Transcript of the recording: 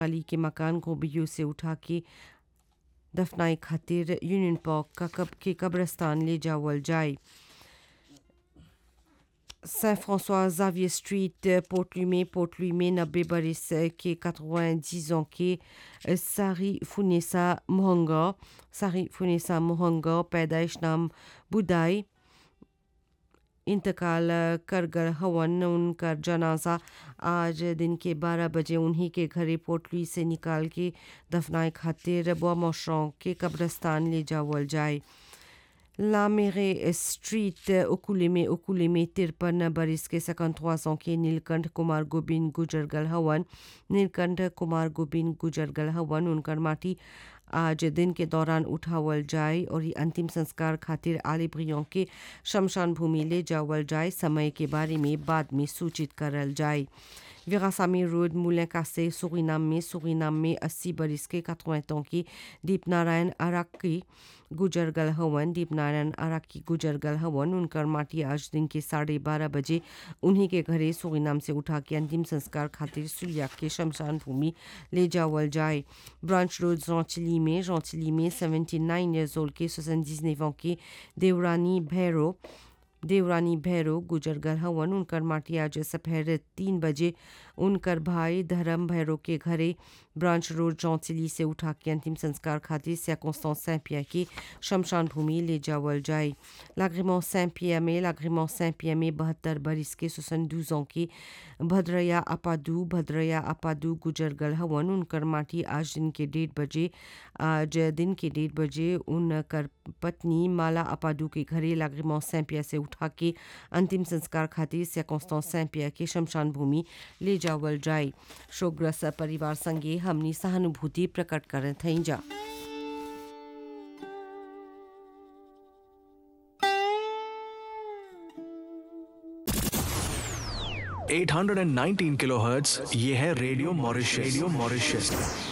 अली के मकान को बियो से उठा के दफनाई खातिर यूनियन पार्क का कब के कब्रस्तान ले जावल जाए सेंट फ्रांसोis जावियर स्ट्रीट पोर्टली में पोर्टली में नब्बे बरस के 90 ans के सारी फुनेसा मोहंगा सारी फुनेसा मोहंगा पैदाइश नाम बुदाई इंतकाल कर गए हवन उनका जनाजा आज दिन के 12 बजे उन्हीं के घरे पोटली से निकाल के दफनाए खातिर बोमोशों के कब्रस्तान ले जावल जाए लामेरे स्ट्रीट उकुले में उकुले में तिरपन बरिस के 53 ans के नीलकंठ कुमार गोबिंद गुजर गल हवन नीलकंठ कुमार गोबिंद गुजर गल हवन उनकर माटी आज दिन के दौरान उठावल जाए और ये अंतिम संस्कार खातिर आले ब्रियों के शमशान भूमि ले जावल जाए समय के बारे में बाद में सूचित करल जाए विरासामी रोड मुलैकासे सुरीनाम में सुरीनाम में 80 बरिस के 80 ans की दीप नारायण अराकी गुजर गल हवन दीप नारायण अराकी गुजर गल हवन उनकर माटी आज दिन के साढ़े बारह बजे उन्हीं के घरे सुरीनाम से उठा के अंतिम संस्कार खातिर सुलिया के शमशान भूमि ले जावल जाए ब्रांच रोड जौचली में जौचली में 79 ईयर्स ओल्ड के 79 ans की देवरानी भैरो देवरानी भैरो गुजर गल हवन उनकर माटी आज सपहर तीन बजे उनकर भाई धर्म भैरो के घरे ब्रांच रोड चौंचली से उठा के अंतिम संस्कार खातिर सैकोस्तान सैंपिया की शमशान भूमि ले जावल जाए लाग्रिमों सैंपिया में लाग्रिमों सैंपिया में बहत्तर बरिस के सुसन दूजों की भद्रया अपादू भद्रया अपादू गुजर गल हवन उनकर माटी आज दिन के डेढ़ बजे आज दिन के डेढ़ बजे उनकर पत्नी माला अपादू के घरे लाग्रिमों सैंपिया से उठा के अंतिम संस्कार खातिर सैकोस्तान सैंपिया के शमशान भूमि ले जावल जाए शोकग्रस्त परिवार संगे हमनी सहानुभूति प्रकट करत हई जा eight hundred and nineteen kilo hertz ये है रेडियो मॉरिशस रेडियो मॉरिशस